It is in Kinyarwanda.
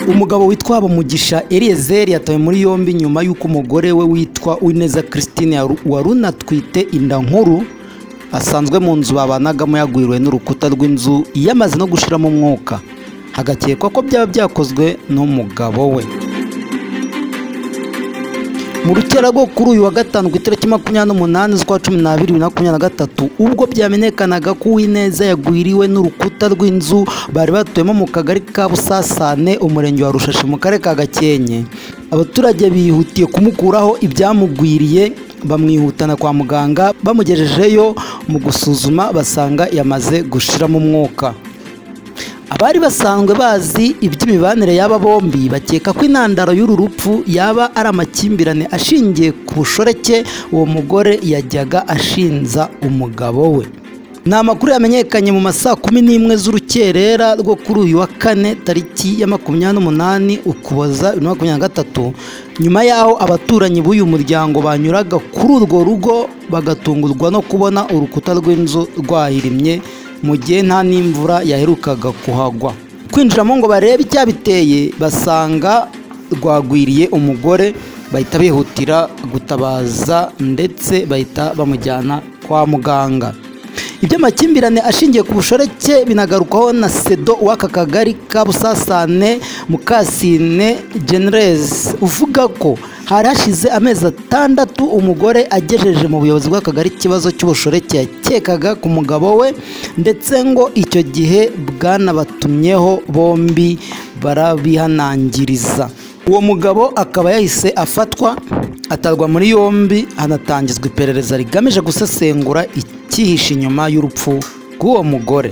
umugabo witwa Bamugisha Eliezer yatawe muri yombi nyuma y'uko umugore we witwa Uwineza Christine wari unatwite inda nkuru asanzwe mu nzu babanagamo yagwiriwe n'urukuta rw'inzu yamaze no gushiramo umwuka hagakekwa ko byaba byakozwe n'umugabo we mu rukera rwo kuri uyu wa gatanu ku itariki makumyabiri n'umunani z'ukwa cumi n'abiri bibiri na makumyabiri na gatatu ubwo byamenyekanaga ko uwineza yagwiriwe n'urukuta rw'inzu bari batuyemo mu kagari ka busasane umurenge wa rushashi mu karere ka gakenke abaturage bihutiye kumukuraho ibyamugwiriye bamwihutana kwa muganga bamugejejeyo mu gusuzuma basanga yamaze gushiramo umwuka abari basanzwe bazi iby'imibanire y'aba bombi bakeka ko intandaro y'uru rupfu yaba ari amakimbirane ashingiye ku bushoreke uwo mugore yajyaga ashinza umugabo we ni amakuru yamenyekanye mu masaa kumi n'imwe z'urukerera rwo kuri uyu wa kane tariki ya makumyabiri n'umunani ukuboza bibiri na makumyabiri na gatatu nyuma y'aho abaturanyi b'uyu muryango banyuraga kuri urwo rugo bagatungurwa no kubona urukuta rw'inzu rwahirimye mu gihe nta n'imvura yaherukaga kuhagwa kwinjiramo ngo barebe icyabiteye basanga rwagwiriye umugore bahita bihutira gutabaza ndetse bahita bamujyana kwa muganga iby'amakimbirane ashingiye ku bushoreke binagarukwaho na sedo w'aka kagari ka busasane mukasine genereze uvuga ko hari hashize amezi atandatu umugore agejeje mu buyobozi bw'akagari ikibazo cy'ubushoreke yakekaga ku mugabo we ndetse ngo icyo gihe bwanabatumyeho bombi barabihanangiriza uwo mugabo akaba yahise afatwa atarwa muri yombi hanatangizwa iperereza rigamije gusesengura icyihishe inyuma y'urupfu rw'uwo mugore